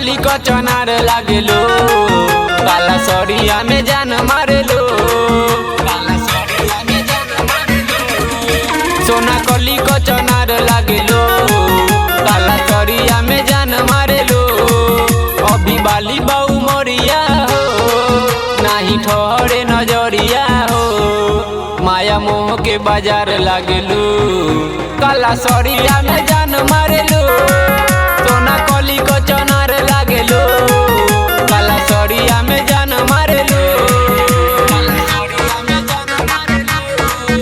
कली क चनार लागेलो काला सरिया में जान मारेलो काला सरिया में जान मारेलो सोना कली क चनार लागेलो काला सरिया में जान मारेलो अभी बाली बाऊ मोरिया हो नाही ठहरे नजरिया हो माया मोह के बाजार लागेलू काला सरिया में जान मारेलू सोना कली को चनार लागेलू काला सरिया में जान मारेलू काला सरिया में जान मारेलू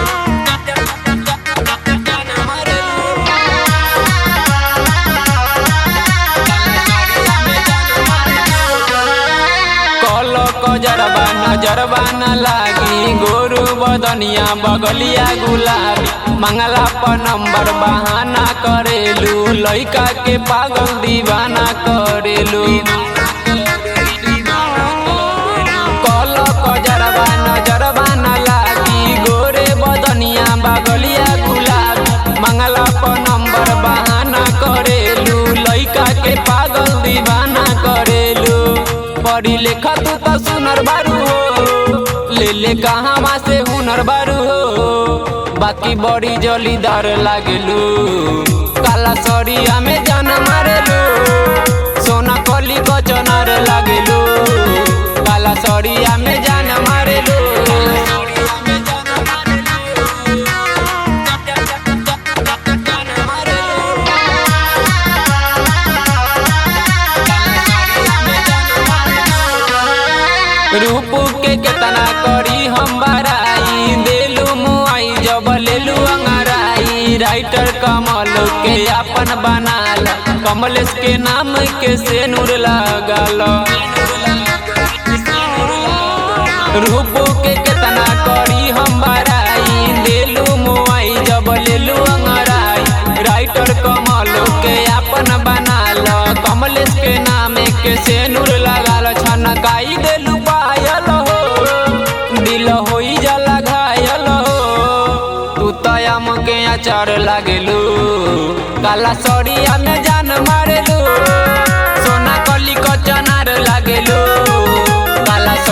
जान मारेलू कल कजरबा नजरबा न लागी गोरु बदनिया बगलिया गुलाबी मंगला पर नंबर बहाना करेलू लइका के पागल दीवाना करेलू कल कजरबा नजरबा न लागी गोरे बदनिया बगलिया गुलाबी मंगला पर नंबर बहाना करेलू लइका के पागल दीवाना करेलू पढ़ी लेखा तू तो सुनर बारू हो ले ले कहाँ से हुनर बारू हो बाकी बड़ी जलीदार लागेलू काला सरिया में जान मारेलू सोना कली को चनार लागेलू काला सरिया में जान मारेलू रूप के केतना करी हम बराई देलू मुआई जब लेलू अंगराई राइटर कमल के अपन बनाल कमलेश के नाम के सेनुर लगाल रूप के केतना करी हम बराई देलू मुआई जब लेलू अंगराई राइटर कमल के अपन बनाल कमलेश के नाम के सेनुर लगाल छनकाई देलू पायल हो दिल होई जाला घायल हो तू तयम के अचार लागेलू काला सरिया में जान मारेलू सोना कली को चनार लागेलू काला